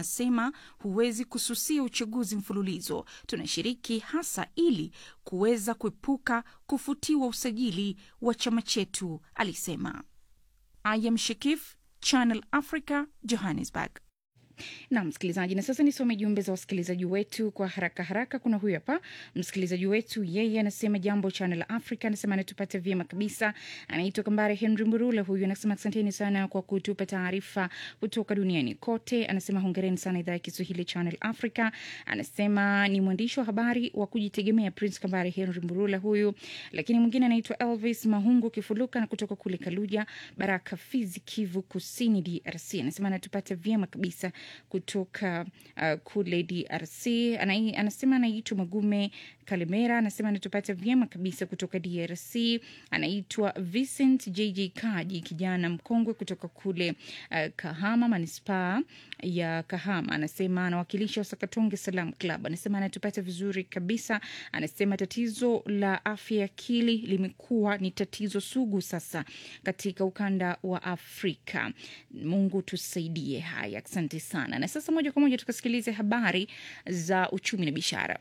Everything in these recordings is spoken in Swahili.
anasema huwezi kususia uchaguzi mfululizo, tunashiriki hasa ili kuweza kuepuka kufutiwa usajili wa chama chetu, alisema. I am Shakif, Channel Africa, Johannesburg. na msikilizaji, na sasa nisome jumbe za wasikilizaji wetu kwa haraka haraka. Kuna huyu hapa msikilizaji wetu, yeye anasema jambo Channel Africa, anasema anatupata vyema kabisa. Anaitwa Kambare Henry Mburula, huyu anasema asanteni sana kwa kutupa taarifa kutoka duniani kote. Anasema hongereni sana idhaa ya Kiswahili Channel Africa. Anasema ni mwandishi wa habari wa kujitegemea Prince Kambare Henry Mburula huyu. Lakini mwingine anaitwa Elvis Mahungu Kifuluka na kutoka kule Kaluja, Baraka, Fizi, Kivu Kusini, DRC. Anasema anatupata vyema kabisa kutoka uh, kule DRC. Anai, anasema anaitwa Magume Kalemera, anasema anatupata vyema kabisa kutoka DRC. Anaitwa Vincent JJ Kaji, kijana mkongwe kutoka kule uh, Kahama, manispaa ya Kahama. Anasema anawakilisha Wasakatonge Salam Club. Anasema anatupata vizuri kabisa. Anasema tatizo la afya ya akili limekuwa ni tatizo sugu sasa katika ukanda wa Afrika. Mungu tusaidie. Haya, asante sana. Na sasa moja kwa moja tukasikilize habari za uchumi na biashara.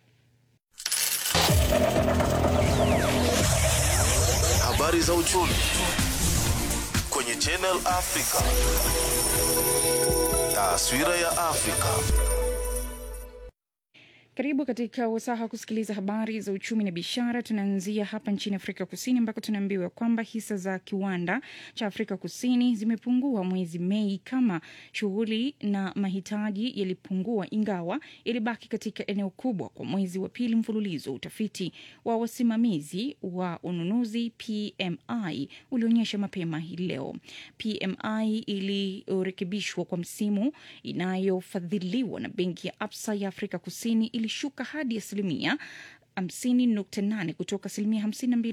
Habari za uchumi kwenye Channel Africa. Taswira ya Afrika. Karibu katika wasaha kusikiliza habari za uchumi na biashara. Tunaanzia hapa nchini Afrika Kusini ambako tunaambiwa kwamba hisa za kiwanda cha Afrika Kusini zimepungua mwezi Mei kama shughuli na mahitaji yalipungua, ingawa yalibaki katika eneo kubwa kwa mwezi wa pili mfululizo. Utafiti wa wasimamizi wa ununuzi PMI ulionyesha mapema hii leo. PMI iliyorekebishwa kwa msimu inayofadhiliwa na benki ya Absa ya Afrika Kusini ilishuka hadi asilimia 50.8 kutoka asilimia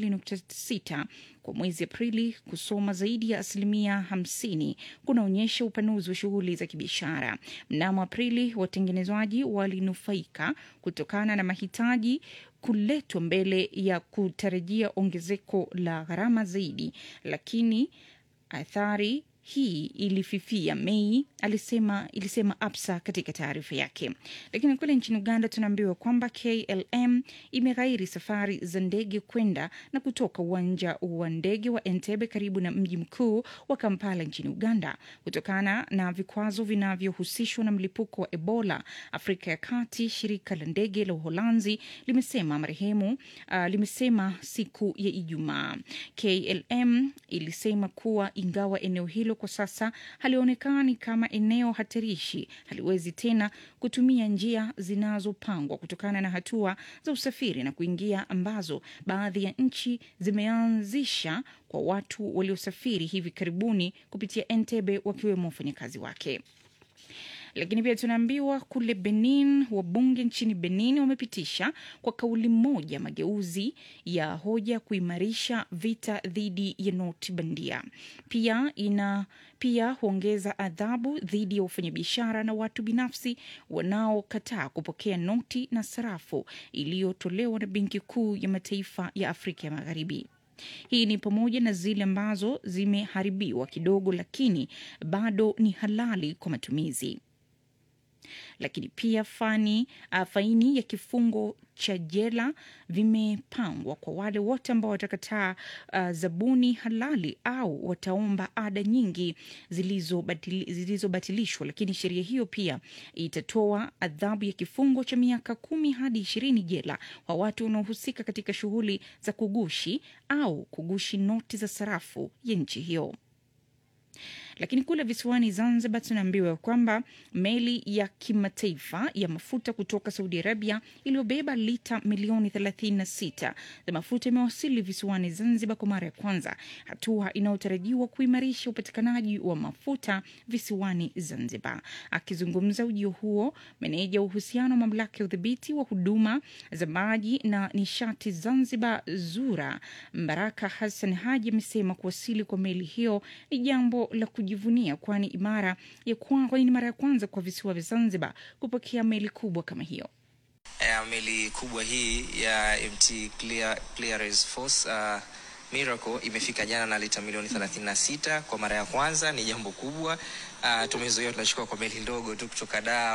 52.6 kwa mwezi Aprili. Kusoma zaidi ya asilimia 50 kunaonyesha upanuzi wa shughuli za kibiashara. Mnamo Aprili, watengenezwaji walinufaika kutokana na mahitaji kuletwa mbele ya kutarajia ongezeko la gharama zaidi, lakini athari hii ilififia Mei, alisema ilisema Absa katika taarifa yake. Lakini kule nchini Uganda tunaambiwa kwamba KLM imeghairi safari za ndege kwenda na kutoka uwanja wa ndege wa Entebbe karibu na mji mkuu wa Kampala nchini Uganda kutokana na vikwazo vinavyohusishwa na mlipuko wa Ebola Afrika ya Kati. Shirika la ndege la Uholanzi limesema marehemu uh, limesema siku ya Ijumaa. KLM ilisema kuwa ingawa eneo hilo kwa sasa halionekani kama eneo hatarishi, haliwezi tena kutumia njia zinazopangwa kutokana na hatua za usafiri na kuingia ambazo baadhi ya nchi zimeanzisha kwa watu waliosafiri hivi karibuni kupitia Entebbe, wakiwemo wafanyakazi wake lakini pia tunaambiwa kule Benin, wabunge nchini Benin wamepitisha kwa kauli moja mageuzi ya hoja kuimarisha vita dhidi ya noti bandia. Pia ina pia huongeza adhabu dhidi ya wafanyabiashara na watu binafsi wanaokataa kupokea noti na sarafu iliyotolewa na Benki Kuu ya Mataifa ya Afrika ya Magharibi. Hii ni pamoja na zile ambazo zimeharibiwa kidogo, lakini bado ni halali kwa matumizi lakini pia fani, uh, faini ya kifungo cha jela vimepangwa kwa wale wote ambao watakataa uh, zabuni halali au wataomba ada nyingi zilizobatilishwa zilizo, lakini sheria hiyo pia itatoa adhabu ya kifungo cha miaka kumi hadi ishirini jela kwa watu wanaohusika katika shughuli za kugushi au kugushi noti za sarafu ya nchi hiyo lakini kule visiwani Zanzibar tunaambiwa kwamba meli ya kimataifa ya mafuta kutoka Saudi Arabia iliyobeba lita milioni 36 za mafuta imewasili visiwani Zanzibar kwa mara ya kwanza, hatua inayotarajiwa kuimarisha upatikanaji wa mafuta visiwani Zanzibar. Akizungumza ujio huo, meneja wa uhusiano wa mamlaka ya udhibiti wa huduma za maji na nishati Zanzibar, ZURA, Mbaraka Hassan Haji amesema kuwasili kwa meli hiyo ni jambo la kujivunia kwani imara ya kwani ni mara ya kwanza kwa visiwa vya Zanzibar kupokea meli kubwa kama hiyo. Uh, meli kubwa hii ya MT Clear, Clearance Force uh, Miracle imefika jana na lita milioni 36 kwa mara ya kwanza, ni jambo kubwa. Uh, tumezoea tunachukua kwa meli ndogo tu kutoka Dar